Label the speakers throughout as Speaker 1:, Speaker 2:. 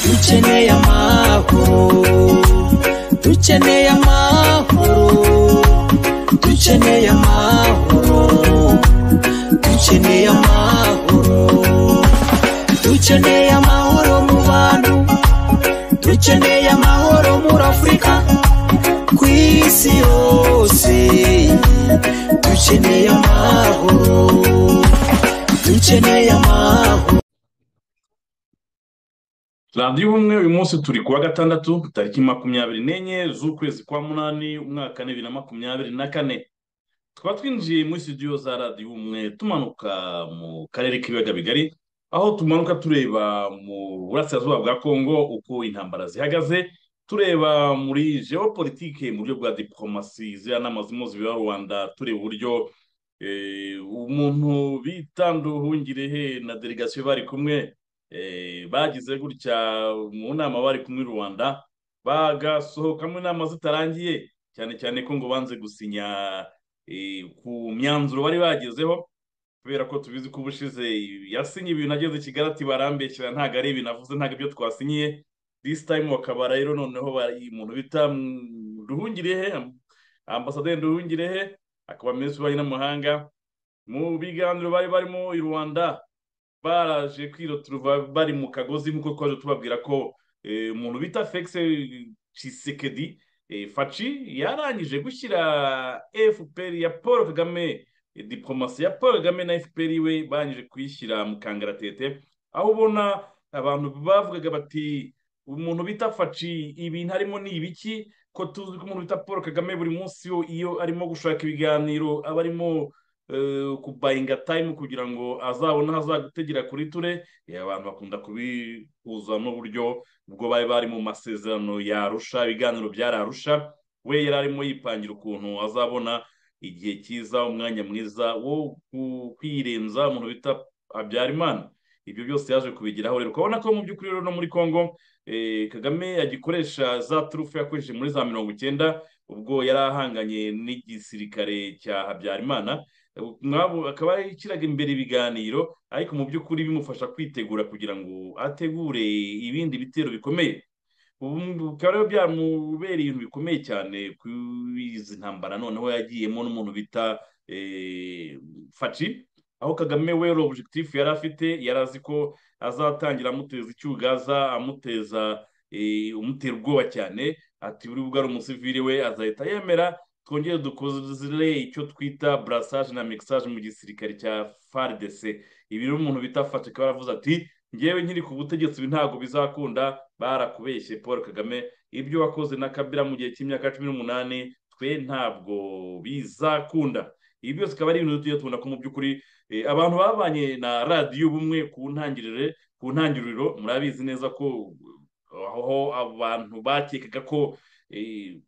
Speaker 1: dukeneye amahoro dukeneye amahoro dukeneye amahoro dukeneye amahoro dukeneye amahoro mu bantu dukeneye amahoro muri afurika ku isi yose dukeneye amahoro dukeneye amahoro
Speaker 2: radiyo ubumwe uyu munsi turi kuwa gatandatu tariki makumyabiri n'enye z'ukwezi kwa munani umwaka bibiri na makumyabiri na kane tukaba twinjiye muri studio za radiyo ubumwe tumanuka mu karere k'ibiyaga bigari aho tumanuka tureba mu burasirazuba bwa kongo uko intambara zihagaze tureba muri geopolitike mu buryo bwa diplomasi ziriya nama z'impuzabiba rwanda tureba uburyo umuntu bita nduhungirehe na delegasiyo bari kumwe bagize gutya mu nama bari kumwe i rwanda bagasohokamo inama zitarangiye cyane cyane ko ngo banze gusinya ku myanzuro bari bagezeho kubera ko tubizi ko ubushize yasinye ibintu ageze i kigali ati barambeshyira ntabwo ari ibintu avuze ntabwo ibyo twasinyiye disi tayimu bakaba rero noneho umuntu bita ruhungirehe ambasaderi ruhungirehe akaba minisitiri w'ububanyi n'amahanga mu biganiro bari barimo i rwanda baraje kwirotura bari mu kagozi nk'uko twaje tubabwira ko umuntu bita fekise cisekedi faci yarangije gushyira fpr ya paul kagame diplomasi ya paul kagame na fpr we barangije kuyishyira mu kangaratete aho ubona abantu bavugaga bati umuntu bita faci ibintu arimo ni ibiki ko tuzi ko umuntu bita paul kagame buri munsi iyo arimo gushaka ibiganiro aba arimo kubayinga tayimu kugira ngo azabone aho azagutegera kuri ture abantu bakunda kubihuza n'uburyo ubwo bari bari mu masezerano yarusha ibiganiro byararusha we yari arimo yipangira ukuntu azabona igihe cyiza umwanya mwiza wo kwirenza umuntu bita habyarimana ibyo byose yaje kubigeraho rero ukabona ko mu by'ukuri rero no muri congo kagame agikoresha za turufu yakoresheje muri za mirongo icyenda ubwo yari ahanganye n'igisirikare cya habyarimana akaba yashyiraga imbere ibiganiro ariko mu by'ukuri bimufasha kwitegura kugira ngo ategure ibindi bitero bikomeye bikaba rero byamubereye ibintu bikomeye cyane kuri izi ntambara noneho yagiyemo n'umuntu bita faci aho kagame we objectif yari afite yari azi ko azatangira amuteza icyugaza amuteza umutera ubwoba cyane ati buri bwo ari umusivire we azahita yemera twongere dukozere icyo twita burasage na mixage mu gisirikare cya fardc ibi rero umuntu bita fatika baravuze ati ngewe nkiri ku butegetsi ibi ntabwo bizakunda barakubeshye paul kagame ibyo wakoze na kabira mu gihe cy'imyaka cumi n'umunani twe ntabwo bizakunda ibi byose akaba ari ibintu tujya tubona ko mu by'ukuri abantu babanye na radiyo bumwe ku ntangirire ku ntangiriro murabizi neza ko aho abantu bakekaga ko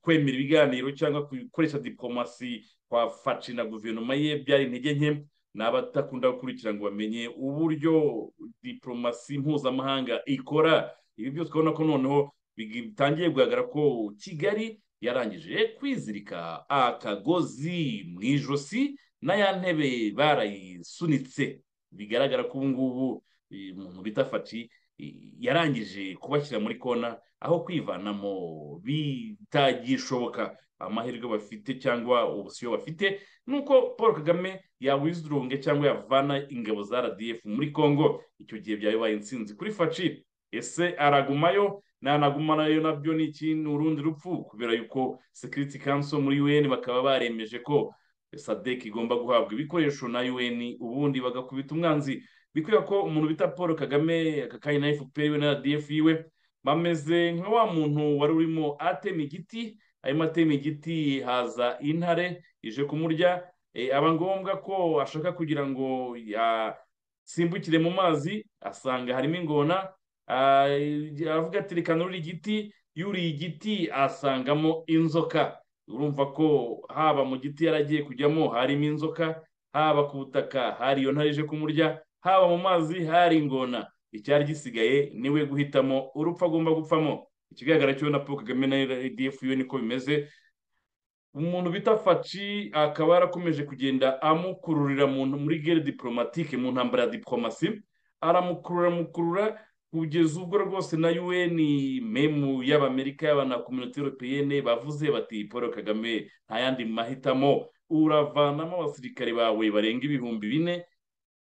Speaker 2: kwemera ibiganiro cyangwa gukoresha diplomasi kwa faci na guverinoma ye byari intege nke ni abatakunda gukurikira ngo bamenye uburyo diplomasi mpuzamahanga ikora ibi byose urabona ko noneho bitangiye kugaragara ko kigali yarangije kwizirika akagozi mu ijosi n'aya ntebe barayisunitse bigaragara ko ubu ngubu umuntu bita faci yarangije kubashyira muri kona aho kwivanamo bitagishoboka amahirwe bafite cyangwa ubusiyo bafite ni uko paul kagame yawizironge cyangwa yavana ingabo za rdf muri congo icyo gihe byabaye insinzi kuri faci ese aragumayo nanagumanayo nabyo ni ikintu urundi rupfu kubera yuko security council muri un bakaba baremeje ko sadek igomba guhabwa ibikoresho na un ubundi bagakubita umwanzi bikwiye ko umuntu bita paul kagame aka kanya na fpr we na rdf yiwe bameze nka wa muntu wari urimo atema igiti arimo atema igiti haza intare ije kumurya aba ngombwa ko ashaka kugira ngo yasimbukire mu mazi asanga harimo ingona aravuga ati reka nurure igiti yuriye igiti asangamo inzoka urumva ko haba mu giti yaragiye kujyamo harimo inzoka haba ku butaka hari iyo ntare ije kumurya haba mu mazi hari ingona icyari gisigaye niwe guhitamo urupfu agomba gupfamo ikigaragara cyo na paul kagame na rdf yo niko bimeze umuntu bita faci akaba yarakomeje kugenda amukururira mu- muri gere diporomatike mu ntambara ya diporomasi aramukurura amukurura kugeza ubwo rwose na un memu y'abamerika y'abanakominota europeyene bavuze bati paul kagame nta yandi mahitamo uravanamo abasirikare bawe barenga ibihumbi bine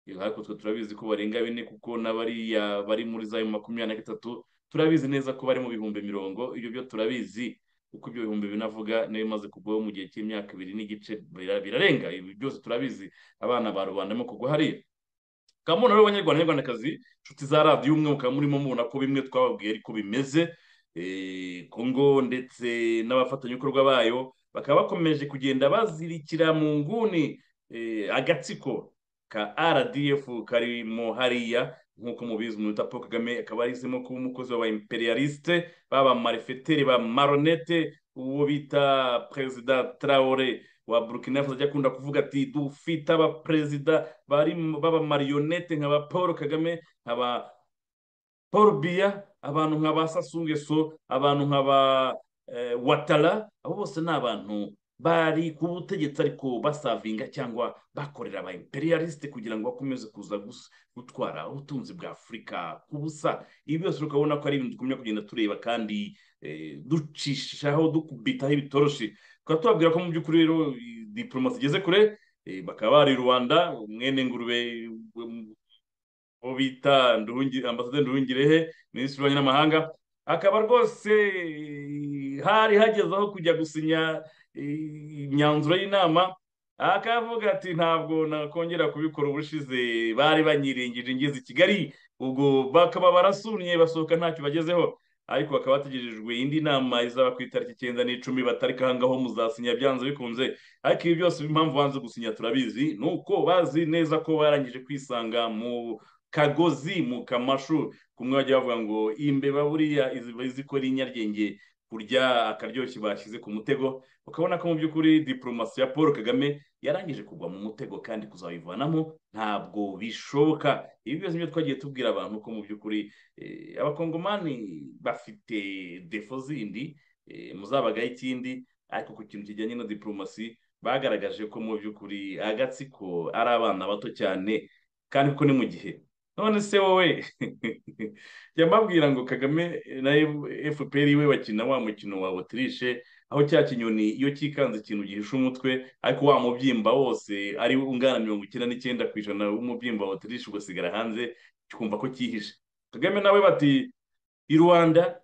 Speaker 2: Eh, ariko twe turabizi ko barenga bine kuko n'abariya bari muri za makumyabiri na gatatu turabizi neza ko bari mu bihumbi mirongo ibyo byo turabizi kuko ibyo bihumbi binavuga niyo bimaze kugwaho mu gihe cy'imyaka ibiri n'igice bira- birarenga ibi byose turabizi abana ba rubanda mo kugwa hariya kamuna rero banyarwanda banyarwandakazi inshuti za radiyo umwe mukaba murimo mubona ko bimwe twababwiye ariko bimeze Eh, kongo ndetse n'abafatanyabikorwa bayo bakaba bakomeje kugenda bazirikira mu nguni eh, agatsiko ka rdf karimo hariya nk'uko mubizi umuntu wita paul kagame akaba yahisemo kuba umukozi w'aba imperialiste baba marefeteri ba maronete uwo bita perezida traore wa burkina faso ajya akunda kuvuga ati dufite abaperezida bari mu- baba marionete nka ba paul kagame nka ba paul biya abantu nka ba sasungeso abantu nka ba eh, watara abo bose ni abantu bari ku butegetsi ariko basavinga cyangwa bakorera aba imperialiste kugira ngo bakomeze kuza gus- gutwara ubutunzi bwa afurika ku busa ibi byose ukabona ko ari ibintu tugumya kugenda tureba kandi eh, ducishaho dukubitaho ibitoroshi tukaba tubabwira ko mu by'ukuri rero i- diplomasi igeze kure eh, bakaba bari i rwanda mwene ngurube um, uwo bita Nduhungi- ambasaderi nduhungirehe minisitiri w'ububanyi n'amahanga akaba rwose eh, hari hageze aho kujya gusinya eh, imyanzuro y'inama akavuga ati ntabwo nakongera kubikora ubushize bari banyiringije ngeze i kigali ubwo bakaba barasumye basohoka ntacyo bagezeho ariko bakaba bategerejwe indi nama izaba ku itariki icyenda n'icumi batarika aho ngaho muzasinya byanze bikunze ariko ibi byose impamvu banze gusinya turabizi ni uko bazi neza ko barangije kwisanga mu kagozi mu kamashu kumwe bajya bavuga ngo imbeba buriya izi- izi ko ari inyaryenge kurya akaryoshye bashyize ku mutego ukabona ko mu by'ukuri diporomasi ya paul kagame yarangije kugwa mu mutego kandi kuzayivanamo ntabwo bishoboka ibi byose nibyo twagiye tubwira abantu ko mu by'ukuri eh, abakongomani bafite defo zindi eh, muzabagaho ikindi ariko ku kintu kijyanye na diporomasi bagaragaje ko mu by'ukuri agatsiko ari abana bato cyane kandi ko ni mu gihe none se wowe yamabwira ngo kagame na fpr we bakina wa mukino wa otirishe aho cya kinyoni iyo cyikanze ikintu gihishe umutwe ariko wa mubyimba wose ari ungana mirongo icyenda n'icyenda ku ijana w'umubyimba wa otirishe ugasigara hanze ukumva ko cyihishe kagame nawe bati i rwanda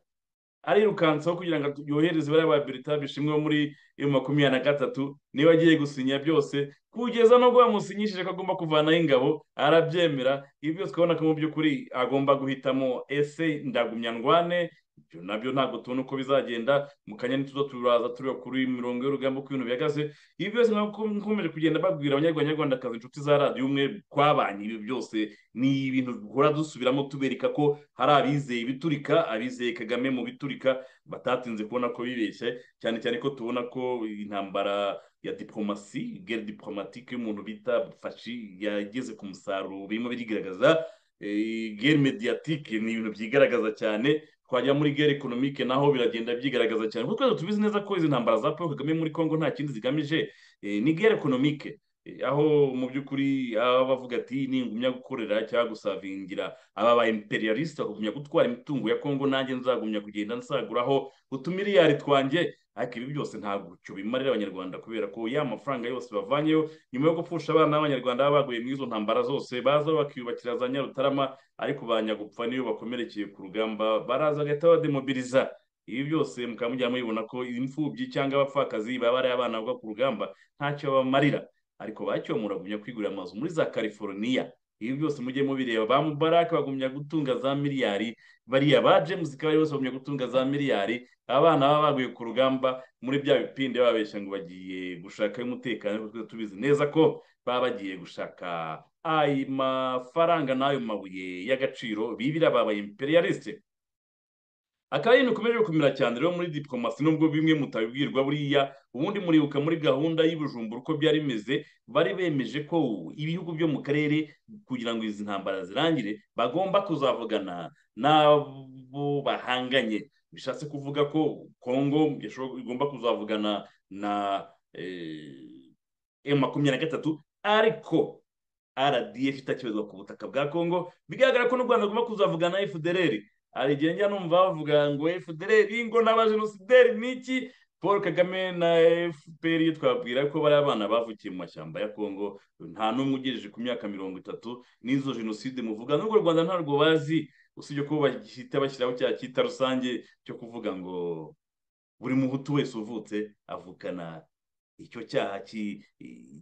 Speaker 2: arirukansaho kugira ngo yohereze bariya ba berita bishimwe bo muri yo makumyabiri na gatatu niba agiye gusinya byose kugeza nubwo bamusinyishije ko agomba kuvanaho ingabo arabyemera ibi byose ukabona ko mu by'ukuri agomba guhitamo ese ndagumya ndwane ibyo nabyo ntabwo tubona uko bizagenda mu kanya ntituza turaza tureba kuri mirongo y'urugamba uko ibintu bihagaze ibi byose nk'uko nkomeje kugenda babwira abanyarwanda nyarwandakazi inshuti za radiyo umwe twabanye ibi byose ni ibintu duhora dusubiramo tubereka ko hari abizeye ibiturika abizeye kagame mu biturika batatinze kubona ko bibeshye cyane cyane ko tubona ko intambara ya diporomasi gere diporomatike y'umuntu bita fashi yageze ku musaruro birimo birigaragaza Eh, gere mediatike ni ibintu byigaragaza cyane twajya muri gere ekonomike naho biragenda byigaragaza cyane kuko twese tubizi neza ko izi ntambara za paul kagame muri congo nta kindi zigamije Eh, ni gere ekonomike Eh, aho mu by'ukuri aba bavuga ati ningumya gukorera cyangwa gusavingira aba ba imperialiste bakagumya gutwara imitungo ya congo nanjye nzagumya kugenda nsaguraho utumiliyari twanjye ariko ibi byose ntabwo cyo bimarira abanyarwanda kubera ko ya mafaranga yose bavanyeyo nyuma yo gupfusha abana b'abanyarwanda baba baguye muri izo ntambara zose baza bakiyubakira za nyarutarama ariko ba nyagupfa niyo bakomerekeye ku rugamba baraza bagahita bademobiliza ibi byose mukaba mujya mubibona ko imfubyi cyangwa abapfakazi baba ari abana bava ku rugamba ntacyo bamarira ariko bacyo muragumya kwigurira amazu muri za California ibi byose mujye mubireba ba Mubarak bagumya gutunga za miliyari bariya ba James Kabari bose bagumya gutunga za miliyari abana baba baguye ku rugamba muri bya bipindi bababeshya ngo bagiye gushakayo umutekano ariko twese tubizi neza ko baba bagiye gushaka ayo mafaranga n'ayo mabuye y'agaciro bibira babaye imperialiste akaba ari ibintu bikomeje gukomera cyane rero muri diplomasi nubwo bimwe mutabibwirwa buriya ubundi muribuka muri gahunda y'ubujumbura uko byari bimeze bari bemeje ko ibihugu byo mu karere kugira ngo izi ntambara zirangire bagomba kuzavugana n'abo bahanganye bishatse kuvuga ko kongo yashobo- igomba kuzavugana na emu makumyabiri na gatatu ariko rdf itakibazwa ku butaka bwa kongo bigaragara ko n'u rwanda rugomba kuzavugana na fdr hari igihe njya numva bavuga ngo fdr ngo n'abajenosideri ni iki paul kagame na fpr iyo twabwira ko bari abana bavukiye mu mashyamba ya kongo nta n'umwe ugejeje ku myaka mirongo itatu n'izo jenoside muvuga n'ubwo u rwanda ntabwo bazi usibye ko bahita bashyiraho cya cyita rusange cyo kuvuga ngo buri muhutu wese uvutse avukana icyo cyaha ki-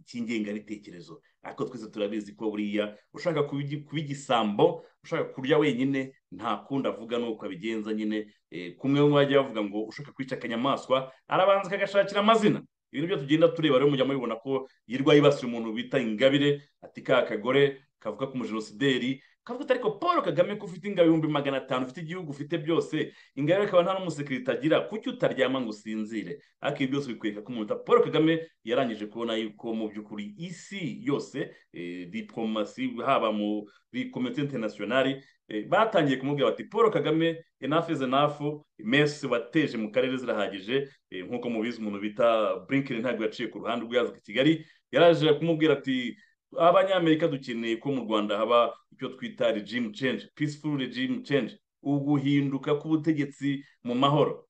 Speaker 2: cy'ingengabitekerezo ariko twese turabizi ko buriya ushaka kubigi- kuba igisambo ushaka kurya wenyine nta kundi avuga nuko abigenza nyine eh, kumwe mu bajya bavuga ngo ushaka kwica akanyamaswa arabanza akagashakira amazina ibintu byo tugenda tureba rero mujya mubibona ko yirwa yibasira umuntu bita ingabire ati ka kagore kavuga ku mujenosideri kavuga ati ariko paul kagame ko ufite ingabo ibihumbi magana atanu ufite igihugu ufite byose ingabire ikaba nta n'umusekirite agira kuki utaryama ngo usinzire ariko ibi byose bikwereka ko umuntu paul kagame yarangije kubona yuko mu by'ukuri isi yose eh, diplomasi haba muri komite interinasiyonari eh, batangiye kumubwira bati paul kagame enough is enough mesi wateje mu karere zirahagije eh, nk'uko mubizi umuntu bita blinken ntabwo yaciye ku ruhande ubwo yazaga i kigali yaraje kumubwira ati abanyamerika dukeneye ko mu rwanda haba icyo twita regime change peaceful regime change uguhinduka k'ubutegetsi mu mahoro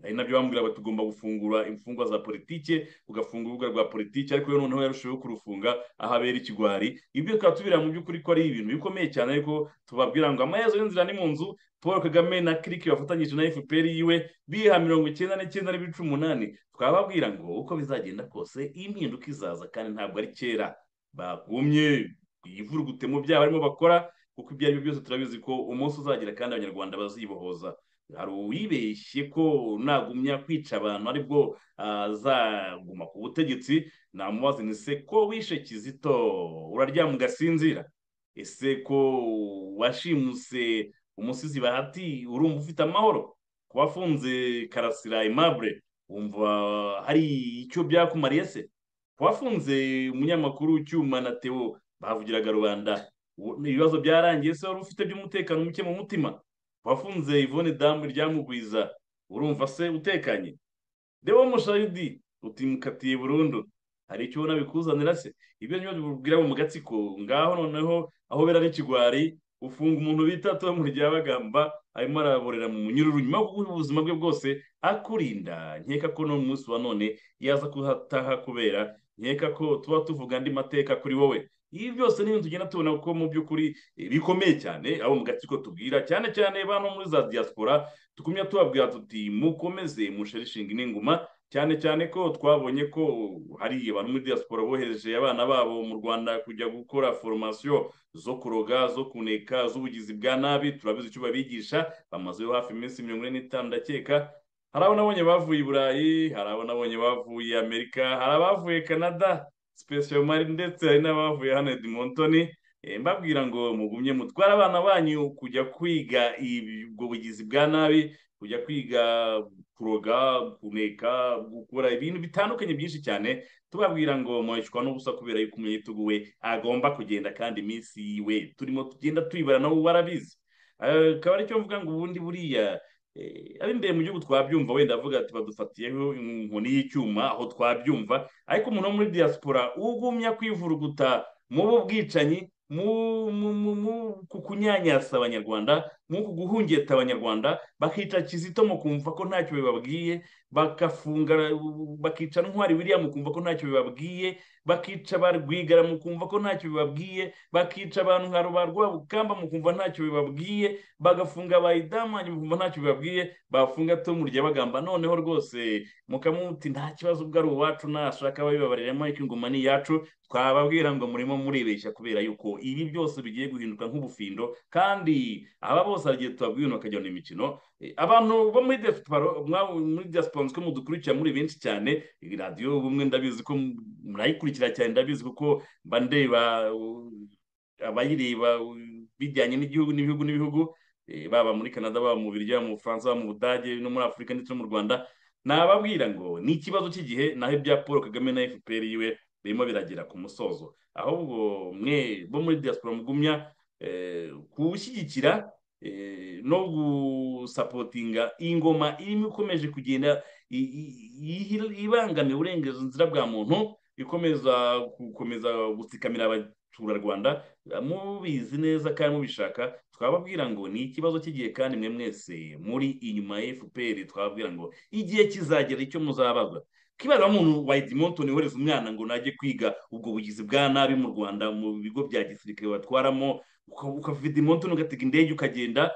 Speaker 2: ari nabyo bambwira bati ugomba gufungura imfungwa za politike ugafungura urubuga rwa politike ariko we noneho yarushijeho kurufunga aho abera ikigwari ibyo tukaba tubira mu by'ukuri ko ari ibintu bikomeye cyane ariko tubabwira ngo amaherezo y'inzira ni mu nzu paul kagame na kiriki bafatanyije na fpr yiwe biha mirongo icyenda n'icyenda n'ibice umunani twababwira ngo uko bizagenda kose impinduka izaza kandi ntabwo ari kera bagumye ivurugutemo byabo barimo bakora kuko ibyo ari byo byose turabizi ko umunsi uzagira kandi abanyarwanda bazibohoza hari uwibeshye ko nagumya kwica abantu aribwo azaguma ku butegetsi namubaza ni se ko wishe kizito uraryama ugasinzira ese ko washimuse umusizi bahati urumva ufite amahoro kuba afunze karasira aimable wumva hari icyo byakumariye se wafunze umunyamakuru cyuma na teo bavugiraga rubanda u- ibibazo byarangiye se wari ufite by'umutekano muke mu mutima wafunze ivone damu ryamugwiza urumva se utekanye deo mushayidi utimukatiye burundu hari icyo ubona bikuzanira se ibyo niyo bibwira mu gatsiko ngaho noneho aho bera n'ikigwari ufunga umuntu bita tom ryabagamba arimo araborera mu munyururu nyuma yo kuguha ubuzima bwe bwose akurinda nkeka ko no mu munsi wa none yaza kuhataha kubera nkeka ko tuba tuvuga andi mateka kuri wowe ibi byose ni ibintu tugenda tubona ko mu by'ukuri eh, bikomeye cyane abo mu gatsiko tubwira cyane cyane bano muri za diaspora tukumya tubabwira tuti mukomeze musherishinga n'inguma cyane cyane ko twabonye ko hari abantu muri diaspora bohereje abana babo mu rwanda kujya gukora formasiyo zo kuroga zo kuneka z'ubugizi bwa nabi turabizi icyo babigisha bamazeho hafi iminsi mirongo ine n'itanu ndakeka hari abo nabonye bavuye i burayi hari abo nabonye bavuye amerika hari abavuye canada special mari ndetse hari n'abavuye hano edmontoni Eh, mbabwira ngo mugumye mutware abana banyu kujya kwiga ibi- ubwo bugizi bwa nabi kujya kwiga kuroga kuneka gukora ibintu bitandukanye byinshi cyane tubabwira ngo mwishywa n'ubusa kubera yuko umunyagitugu we agomba kugenda kandi iminsi yiwe turimo tugenda tuyibara nabo barabizi Eh, akaba aricyo mvuga ngo ubundi buriya Eh, ab'imbere mu gihugu twabyumva wenda avuga ati badufatiyeho inkoni y'icyuma aho twabyumva ariko umuntu wo muri diaspora ugumya kwivuruguta mu bubwicanyi mu mu- mu- mu- ku kunyanyasa abanyarwanda mu ku guhungeta abanyarwanda bakica kizito mu kumva ko ntacyo bibabwiye bagafunga bakica ntwari wiriya mu kumva ko ntacyo bibabwiye bakica ba rwigara mu kumva ko ntacyo bibabwiye bakica abantu nka ba rwabukamba mu kumva ntacyo bibabwiye bagafunga bayidamanyi bumva ntacyo bibabwiye bafunga tomu ryabagamba noneho rwose mukamuti nta kibazo ubwo ari uwacu nashaka babibabariramo ariko ingoma ni iyacu twababwira ngo murimo muribeshya kubera yuko ibi byose bigiye guhinduka nk'ubufindo kandi aba bose hari igihe tubabwiye ibintu bakajya mu imikino Eh, abantu bo muri diaspora mwa- muri diaspora ko mudukurikira muri benshi cyane iyi radiyo ubumwe ndabizi ko murayikurikira cyane ndabizi kuko mba ndeba uh, abayireba uh, bijyanye n'igihugu n'ibihugu n'ibihugu eh, baba muri canada baba mu birya mu bufaransa baba mu budage no muri afurika ndetse no mu rwanda nababwira ngo ni ikibazo cy'igihe naho ibya paul kagame na fpr yiwe birimo biragera ku musozo ahubwo mwe bo muri diaspora mugumya eh, kuwushyigikira eh, no gusapotinga iyi ngoma irimo ikomeje kugenda i- i- i- ibangamira uburenganzira bwa muntu ikomeza gukomeza gutsikamira abaturarwanda mubizi neza kandi mubishaka twababwira ngo ni ikibazo cy'igihe kandi mwe mwese muri inyuma ya fpr twababwira ngo igihe kizagera icyo muzabazwa kibaza umuntu wa edmonton yohereza umwana ngo najye kwiga ubwo bugizi bwa nabi mu rwanda mu bigo bya gisirikare batwaramo uka- ukava edmonton ugatega indege ukagenda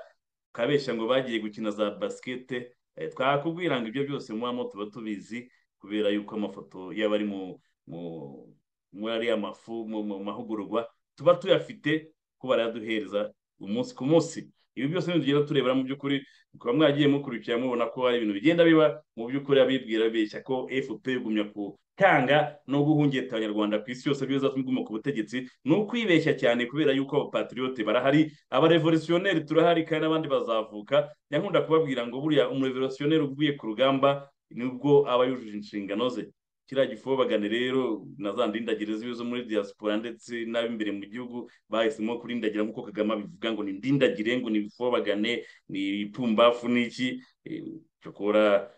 Speaker 2: ukabeshya ngo bagiye gukina za basikete Eh, twakubwira ngo ibyo byose mubamo tuba tubizi kubera yuko amafoto y'abari mu mu- muri ariya mafu mu mu mahugurwa tuba tuyafite ko barayaduhereza umunsi ku munsi ibi byose ntitugenda turebera mu by'ukuri mukaba mwagiye mukurikira mubona ko hari ibintu bigenda biba mu by'ukuri abibwira beshya ko fpr igumya gutanga no guhungeta abanyarwanda ku isi yose bizatumye iguma ku butegetsi ni ukwibeshya cyane kubera yuko abapatriyote barahari abarevolutionneri turahari kandi n'abandi bazavuka nyankunda kubabwira ngo buriya umurevolutionneri uvuye ku rugamba nibwo aba yujuje inshingano ze kiriya gifobagane rero na za ndindagirizo zo muri diaspora ndetse n'ab'imbere mu gihugu bahisemo kurindagira nk'uko kagame abivuga ngo ni ndindagire ngo ni bifobagane ni ipfumbafu n'iki Eh, cyokora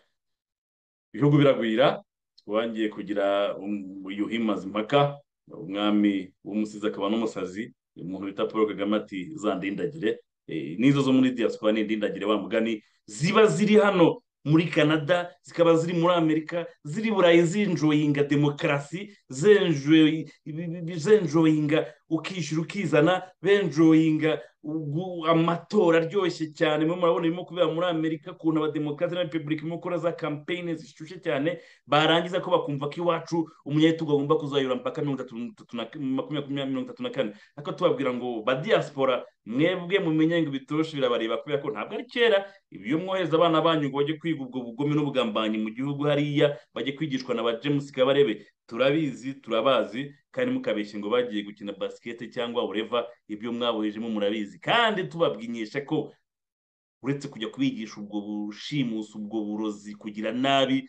Speaker 2: ibihugu biragwira twangiye kugira um- yuhi mazimpaka umwami w'umusizi akaba n'umusazi umuntu bita paul kagame ati za ndindagire Eh, n'izo zo muri diaspora ni ndindagire wa mugani ziba ziri hano muri canada zikaba ziri muri amerika ziri burayi zinjoyinga demokarasi zenjoyi- ibi- ibi- ibi- zenjoyinga ukishyura ukizana benjoyinga ugu- amatora aryoshye cyane mwe murabona birimo kubera muri amerika ukuntu abademokarasi na repubulika irimo gukora za kampeyini zishyushye cyane barangiza ko bakumva ko iwacu umunyetugu agomba kuzayura mpaka mirongo itatu n'itatu na- makumyabiri mirongo itatu na kane ariko tubabwira ngo badiyasipora mwebwe mumenye ngo ibiturusha birabareba kubera ko ntabwo ari kera ibyo mwohereza abana banyu ngo bajye kwiga ubwo bugome n'ubugambanyi mu gihugu hariya bajye kwigishwa na ba james kabarebe turabizi turabazi kandi mukabeshya ngo bagiye gukina basikete cyangwa ureva ibyo mwabohejemo murabizi kandi tubabwinyesha ko uretse kujya kubigisha ubwo bushimusi ubwo burozi kugira nabi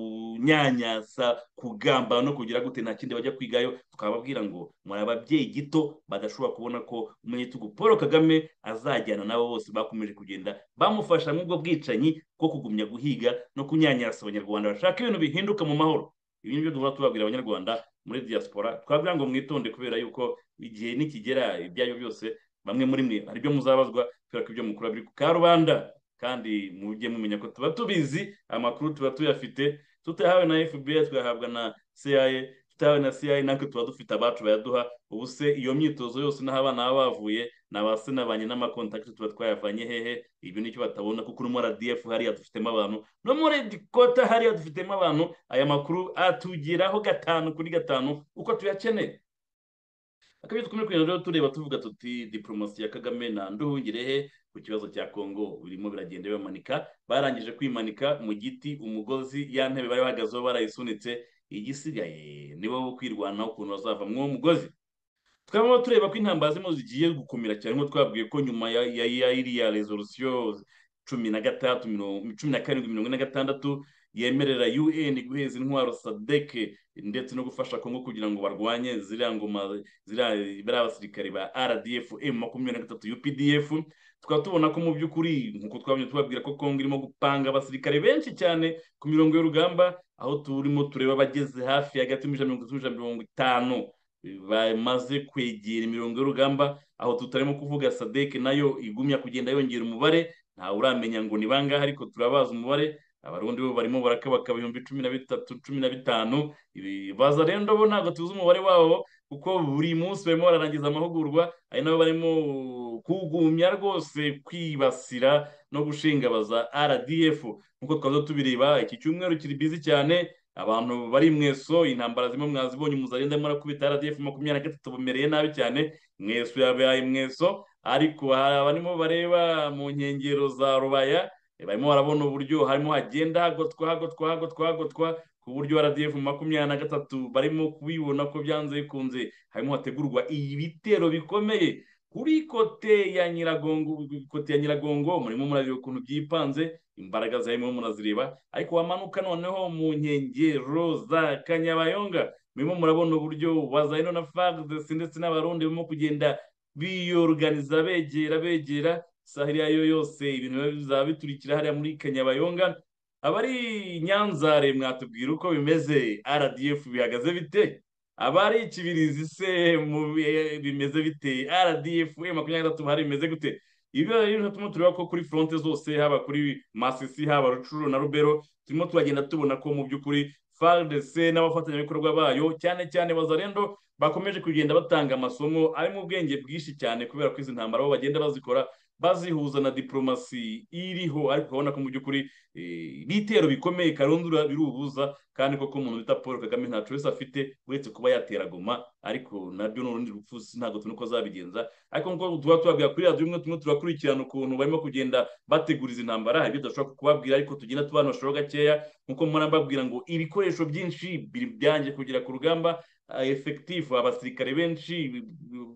Speaker 2: kunyanyasa kugamba no kugira gute nta kindi bajya kwigayo tukababwira ngo muri ababyeyi gito badashobora kubona ko umunyagitugu paul kagame azajyana n'abo bose bakomeje kugenda bamufasha muri ubwo bwicanyi bwo kugumya guhiga no kunyanyasa abanyarwanda bashaka ibintu bihinduka mu mahoro ibi ni byo duhora tubabwira abanyarwanda muri diaspora twabwira ngo mwitonde kubera yuko igihe nikigera ibyaryo byose bamwe muri mwe hari ibyo muzabazwa kubera ko ibyo mukora biri ku karubanda kandi mujye mumenya ko tuba tubizi amakuru tuba tuyafite tutayahawe na fbi tuyahabwa na cia tutayahawe na cia natwe tuba dufite abacu bayaduha ubu se iyo myitozo yose n'aho abana baba bavuye ni abase na ba nyina n'amakontakiti tuba twayavanye hehe ibyo nicyo batabona kuko no muri rdf hariya dufitemo abantu no muri dikota hariya dufitemo abantu aya makuru atugeraho gatanu kuri gatanu uko tuyakeneye akabyo dukomeje kugenda rero tureba tuvuga tuti diporomasi ya kagame na nduhungirehe ku kibazo cya kongo birimo biragenda bibamanika barangije kwimanika mu giti umugozi ya ntebe bari bahagazeho barayisunitse igisigaye nibo bo kwirwanaho ukuntu bazavamo uwo mugozi twaba tureba ko intambara zirimo zigiye gukomera cyane nk'uko twabwiye ko nyuma ya ya- ya iriya resolisiyo cumi na gatandatu mirongo- cumi na karindwi mirongo ine na gatandatu yemerera un guheza intwaro sadeke ndetse no gufasha kongo kugira ngo barwanye ziriya ngoma ziriya bariya basirikare ba rdf m makumyabiri na gatatu updf tukaba tubona ko mu by'ukuri nk'uko twabonye tubabwira ko kongo irimo gupanga abasirikare benshi cyane ku mirongo y'urugamba aho turimo tureba abageze hafi hagati y'ijana mirongo itatu n'ijana mirongo itanu bamaze kwegera imirongo y'urugamba aho tutarimo kuvuga sadeke nayo igumya kugenda yongera umubare ntawe uramenya ngo ni bangahe ariko turabazi umubare abarundi bo barimo barakabaka ibihumbi cumi na bitatu cumi na bitanu Ibi- baza rero ndobo ntabwo tuzi umubare wabo kuko buri munsi barimo bararangiza amahugurwa ari nabo barimo kugumya rwose kwibasira no gushingabaza rdf nk'uko twaza tubireba iki cyumweru kiri bizi cyane abantu bari mweso intambara zimwe mwazibonye muzagenda murakubita rdf makumyabiri na gatatu bumereye nabi cyane mweso yabaye mweso ariko hari abarimo bareba mu nkengero za rubaya eh, barimo barabona uburyo harimo hagenda hagotwa hagotwa hagotwa hagotwa ku buryo rdf makumyabiri na gatatu barimo kubibona ko byanze bikunze harimo hategurwa ibitero bikomeye kuri kote ya nyiragongo kote ya nyiragongo murimo murabira ukuntu byipanze imbaraga zarimo murazireba ariko wamanuka noneho mu nkengero za kanyabayonga murimo murabona uburyo wazayino na fagdes ndetse n'abarundi barimo kugenda biyoruganiza begera begera saha iyo ari yo yose ibintu biba bizaba biturikira hariya muri kanyabayonga abari i nyanzare mwatubwira uko bimeze rdf bihagaze bite abari ikibirizi se mu bi- bimeze bite rdf makumyabiri na gatatu hari bimeze gute ibyo rero turimo tureba ko kuri fronte zose haba kuri masisi haba rucuru na rubero turimo turagenda tubona ko mu by'ukuri fardc n'abafatanyabikorwa bayo cyane cyane bazarendo bakomeje kugenda batanga amasomo ari mu bwenge bwinshi cyane kubera ko izi ntambara bo bagenda bazikora bazihuza na diplomasi iriho ariko urabona ko mu by'ukuri eh, ibitero bikomeye karundura biruhuza kandi koko umuntu bita paul kagame ntacu wese afite uretse kuba yatera goma ariko nabyo ni urundi rupfu si- ntabwo tubona uko azabigenza ariko nk'uko tuba tubabwira kuri radiyo imwe tumwe turakurikirana ukuntu barimo kugenda bategura izi ntambara hari ibyo tudashobora kubabwira ariko tugenda tubanashaho gakeya nk'uko mpora mbabwira ngo ibikoresho byinshi biri byangiye kugera ku rugamba ah, effective abasirikare benshi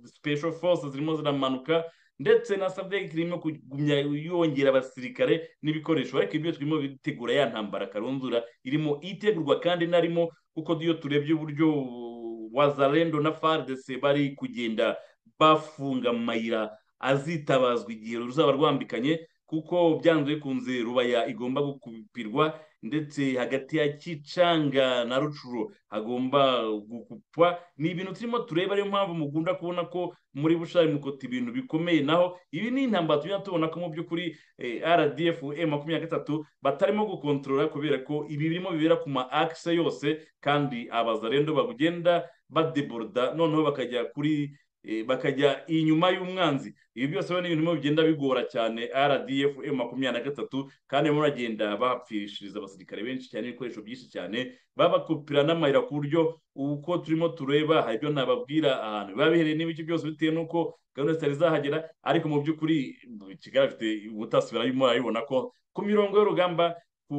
Speaker 2: special forces zirimo ziramanuka ndetse na sadek irimo kugumya yongera abasirikare n'ibikoresho ariko ibyo turimo bitegura ya ntambara karundura irimo itegurwa kandi narimo kuko iyo turebye uburyo uh, wazarendo na fardc bari kugenda bafunga amayira azitabazwa igihe ruzaba rwambikanye kuko byanze bikunze rubaya igomba gukupirwa ndetse hagati ya kicanga na rucuro hagomba gukupwa ni ibintu turimo tureba ariyo mpamvu mukunda kubona ko muri bushari mukota ibintu bikomeye naho ibi ni intambara tujya tubona ko mu by'ukuri eh, rdf e makumyabiri na gatatu batarimo gukontorora kubera ko ibi birimo bibera ku ma akise yose kandi abazarendo bagenda badeboroda noneho bakajya kuri eh, bakajya inyuma y'umwanzi ibi byose rero ni ibintu birimo bigenda bigora cyane rdf e makumyabiri na gatatu kandi barimo baragenda bapfirishiriza abasirikare benshi cyane ibikoresho byinshi cyane babakupira n'amayira ku buryo uko turimo tureba hari ibyo nababwira ahantu biba bihereye n'ibice byose bitewe n'uko gahunda zitari zahagera ariko mu by'ukuri kigali afite ubutasi barabimo barabibona ko ku mirongo y'urugamba ku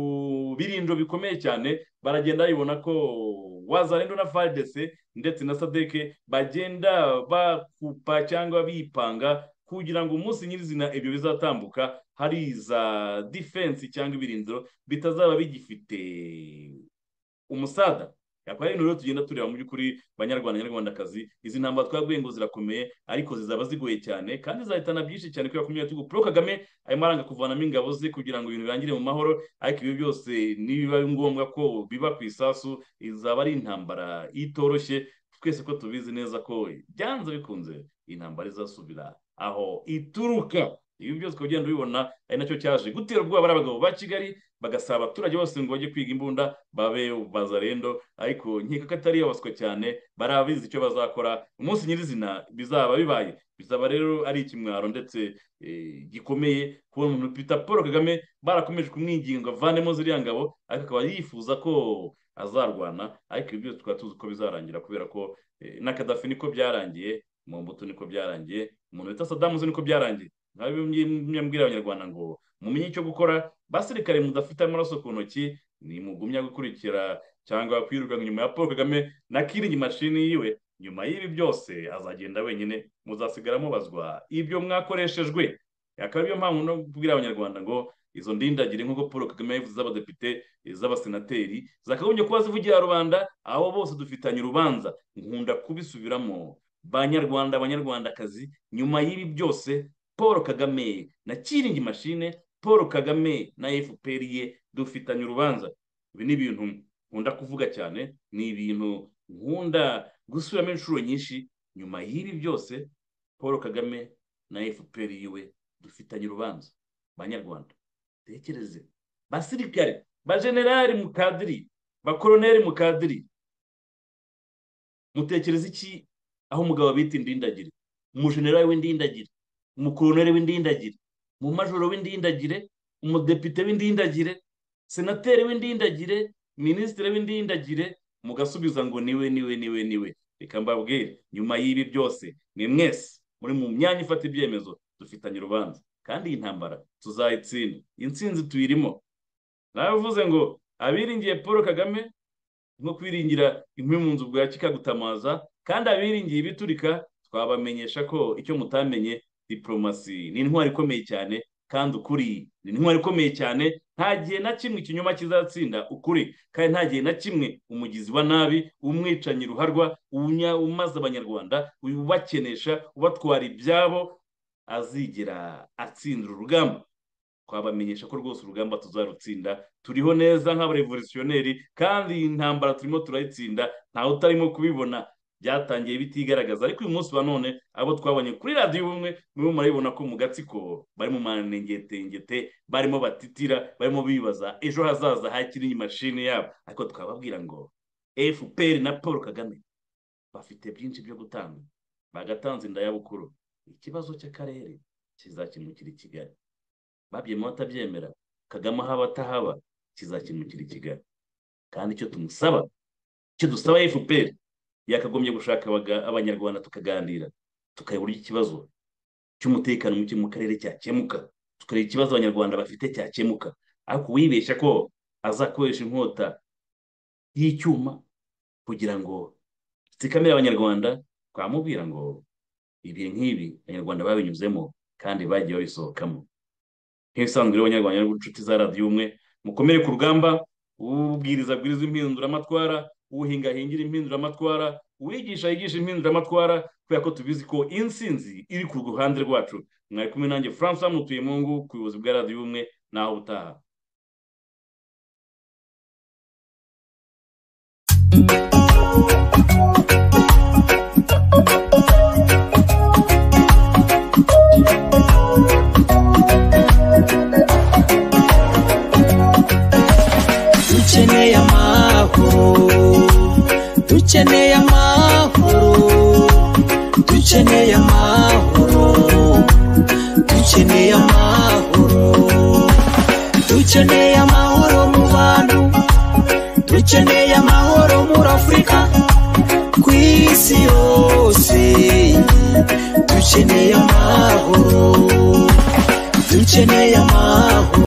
Speaker 2: birinjo bikomeye cyane baragenda babibona ko wazarendo na fardc ndetse na sadeke bagenda bakupa cyangwa bipanga kugira ngo umunsi nyirizina ibyo bizatambuka hari za defense cyangwa ibirindiro bitazaba bigifite umusada akaba ari rero tugenda tureba mu by'ukuri banyarwanda nyarwandakazi izi ntambara twabwiye ngo zirakomeye ariko zizaba zigoye cyane kandi zahitana byinshi cyane kubera ko imyanya Paul Kagame arimo aranga kuvanamo ingabo ze kugira ngo ibintu birangire mu mahoro ariko ibi byose nibiba ngombwa ko biba ku isasu izaba ari intambara itoroshye twese ko tubizi neza ko byanze bikunze iyi ntambara izasubira aho ituruka ibi byose ukaba ugenda ubibona ari nacyo cyaje gutera ubwoba bariya bagabo ba kigali bagasaba abaturage bose ngo bajye kwiga imbunda babe bazarendo ariko nkeka ko atari abaswa cyane barabizi icyo bazakora umunsi nyirizina bizaba bibaye bizaba rero ari ikimwaro ndetse eh, gikomeye kubona umuntu bita paul kagame barakomeje kumwinginga avanemo ziriya ngabo ariko akaba yifuza ko azarwana ariko ibi byose tukaba tuzi ko bizarangira kubera ko eh, na kadafi niko byarangiye mu mbuto niko byarangiye umuntu bita sadamu ze niko byarangiye nk'aho mwambwira abanyarwanda ngo mumenye icyo gukora basirikare mudafite amaraso ku ntoki nimugumya gukurikira cyangwa kwirukanka nyuma ya paul kagame na kiringi mashini yiwe nyuma y'ibi byose azagenda wenyine muzasigara mubazwa ibyo mwakoreshejwe akaba ariyo mpamvu no kubwira abanyarwanda ngo izo ndindagire nk'uko paul kagame yabivuze z'abadepite z'abasenateri zakagombye kuba zivugira rubanda abo bose dufitanye urubanza nkunda kubisubiramo banyarwanda banyarwandakazi nyuma y'ibi byose paul kagame na kiringi mashine paul kagame na fpr ye dufitanye urubanza ibi ni ibintu nkunda kuvuga cyane ni ibintu nkunda gusubiramo inshuro nyinshi nyuma y'ibi byose paul kagame na fpr yiwe dufitanye urubanza banyarwanda tekereze basirikare bajenerali mu kadiri bakoroneri mu kadiri mutekereza iki aho umugabo bita indindagire umujenerali w'indindagire umukoroneri w'indindagire umumajoro w'indindagire umudepite w'indindagire senateri w'indindagire minisitiri w'indindagire mugasubiza ngo niwe niwe niwe niwe reka mbabwire nyuma y'ibi byose ni mwese muri mu myanya ifata ibyemezo dufitanye urubanza kandi iyi ntambara tuzayitsinda intsinzi tuyirimo nabivuze ngo abiringiye paul kagame nko kwiringira inkwi mu nzu bwa kikagutamaza kandi abiringiye ibiturika twabamenyesha ko icyo mutamenye diplomasi ni intwari ikomeye cyane kandi ukuri ni intwari ikomeye cyane nta gihe na kimwe ikinyoma kizatsinda ukuri kandi nta gihe na kimwe umugizi wa nabi umwicanyi ruharwa unya- umaze abanyarwanda ubakenesha ubatwara ibyabo azigera atsindira urugamba twabamenyesha ko rwose urugamba tuzarutsinda turiho neza nk'abarevolutionneri kandi iyi ntambara turimo turayitsinda ntawe utarimo kubibona byatangiye bitigaragaza ariko uyu munsi wa none abo twabonye kuri radiyo ubumwe murimo murabibona ko mu gatsiko barimo manengetengete barimo batitira barimo bibaza ejo hazaza hakiri imashini yabo ariko twababwira ngo fpr na paul kagame bafite byinshi byo gutanga bagatanze indayabukuru ikibazo cy'akarere kizakemukira i kigali babyemeye batabyemera kagame ahaba atahaba kizakemukira i kigali kandi icyo tumusaba icyo dusaba fpr yakagombye gushaka abaga- abanyarwanda tukaganira tukareba uburyo ikibazo cy'umutekano muke mu karere cyakemuka tukareba ikibazo abanyarwanda bafite cyakemuka ariko uwibeshya ko azakoresha inkota y'icyuma kugira ngo zikamira abanyarwanda twamubwira ngo ibihe nk'ibi abanyarwanda babinyuzemo kandi bagiye babisohokamo nk'ibisanzwe rero abanyarwanda n'inshuti za radiyo umwe mukomere ku rugamba ubwiriza bwiriza impinduramatwara uhinga hingira impinduramatwara uwigisha yigisha impinduramatwara kubera ko tubizi ko insinzi iri ku ruhande rwacu mwari kumwe nanjye francois mutuyemungu ku buyobozi bwa radiyo umwe naho utaha
Speaker 1: dukeneye amahoro dukeneye amahoro dukeneye amahoro dukeneye amahoro dukeneye amahoro mu bantu dukeneye amahoro muri afurika ku isi yose dukeneye amahoro dukeneye amahoro